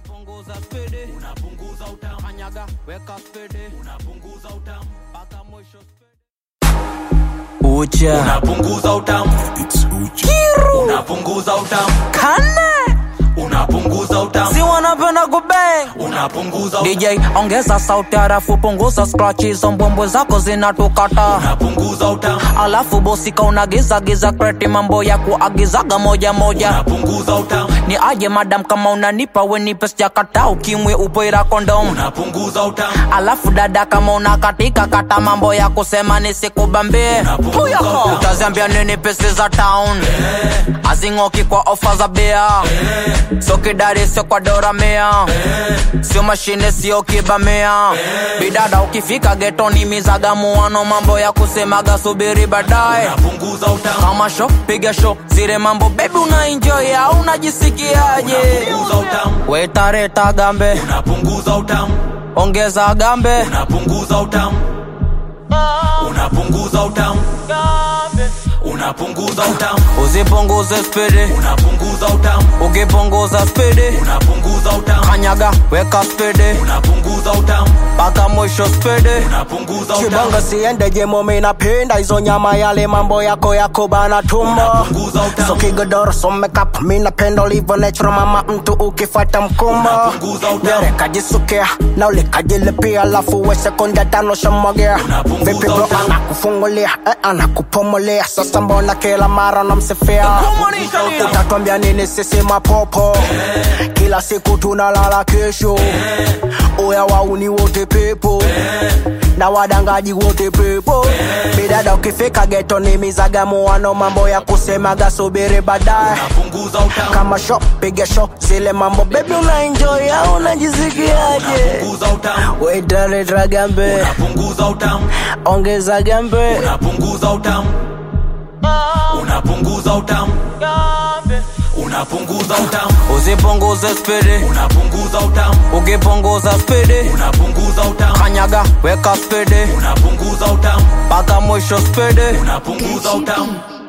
ukipunguza spidi unapunguza utamu kanyaga weka spidi unapunguza utamu mpaka mwisho ucha unapunguza utamu unapunguza utamu kane unapunguza utamu si wanapenda kubang unapunguza utamu DJ ongeza sauti harafu punguza scratch hizo mbwembwe zako zinatukata unapunguza utamu alafu bosika unagiza giza kreti mambo ya kuagizaga moja moja unapunguza utamu ni aje madam kama unanipa wenipe sijakata ukimwe upoira kondom unapunguza utamu alafu dada kama unakatika kata mambo ya kusema nisikubambie Unapunguza utamu. utaziambia nini pesi za town azing'oki kwa ofa za bia sio kidari sio kwa doramea sio mashine sio kibamea bidada ukifika getoni mizagamuano mambo ya kusemaga subiri baadaye unapunguza utamu kama sho piga sho zile mambo bebi unaenjoy au unajisikiaje unapunguza utamu wetareta gambe unapunguza utamu ongeza gambe unapunguza utamu unapunguza utamu unapunguza utamu usipunguze spidi unapunguza utamu ukipunguza spidi unapunguza utamu kanyaga weka spidi unapunguza utamu mpaka mwisho spidi unapunguza utamu kibongo siende jemo minapenda hizo nyama yale mambo yako yako bana tumbo unapunguza utamu so kigodoro so makeup minapenda ulivyo natural mama mtu ukifata mkumbo Unapunguza utamu. Nyere kajisukia na ule kajilipia alafu we sekunde tano shamwagia Unapunguza vipi bro utamu. anakufungulia eh, anakupomolea sasa mbona kila mara namsifia utatwambia nini sisi mapopo kila siku tunalala kesho uya wauni wote pepo na wadangaji wote pepo bidada ukifika geto ni mizagamuano mambo ya kusemaga subiri baadaye unapunguza utamu kama sho piga sho zile mambo bebi unaenjoy au unajisikiaje unapunguza utamu wetaleta gambe unapunguza utamu ongeza gambe unapunguza utamu unapunguza utamu unapunguza utamu usipunguze spidi unapunguza utamu ukipunguza spidi unapunguza utamu kanyaga weka spidi unapunguza utamu mpaka mwisho spidi unapunguza utamu